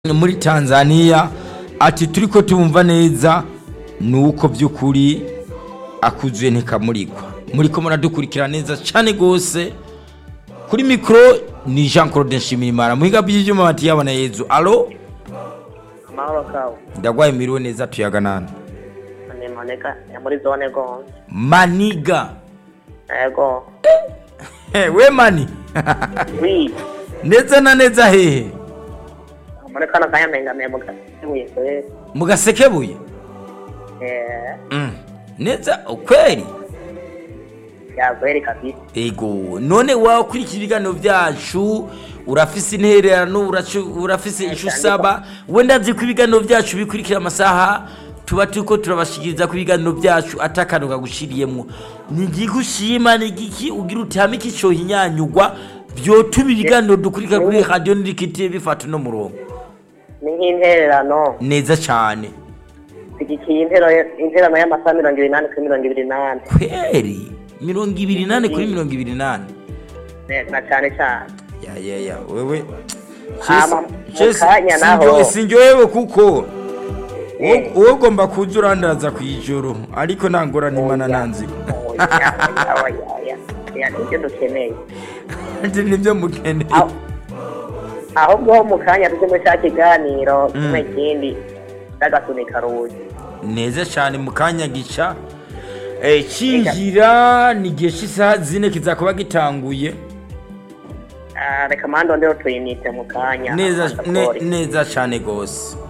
muri tanzania ati turi ko tubumva neza ni uko by'ukuri akuzuye ntikamurikwa muri ko muradukurikira neza cyane rwose kuri mikoro ni jean claude nshimirimana muhiga by'ibyuma bati yabona yezu alo amahoro kawe ndagwaye miriwe neza tuyaganana ni moneka ya muri zone gonze maniga yego Eh, we mani wi neza na neza hehe muri kano kanya mpengamiye mu gasibuye kwe mu gasekebuye eh Mm, neza ukweli yakweri kabisa ego none wakurikira ibiganiro byacu urafise intererano uracu- urafise icyo usaba wenda nzi ko ibiganiro byacu bikurikira amasaha tuba turiko turabashikiriza ko ibiganiro byacu atakano kagushiriyemwo ni igiki ushima ni igiki ugira utihame ikicohinyanyugwa vyotuma ibiganiro dukurikira kuri radiyo nirikitiye bifata uno murongo ni nk'intererano neza cane zigikiye intero- intererano y'amasaha mirongo ibiri n'ane kuri mirongo ibiri n'ane kweri mirongo ibiri nane kuri mirongo ibiri nane Eh, na cyane cyane ya ya ya wewe Hama, mu kanya naho. sinjoyewe kuko wowe wowe ugomba kuza urandaza ku ijoro ariko nta ngorane imana nanziko nibyo dukeneye ati nibyo mukeneye Aho- ahubwo ho mu kanya tujye muri cya kiganiro kimwe kindi cy'agasunika rugi neza cyane mu kanya gica eh, kinjira ni igihe cy'isaha zine kizakuba gitanguye Ah, reka mando ndero tuyinite mu kanya neza ne- Passport. neza cyane rwose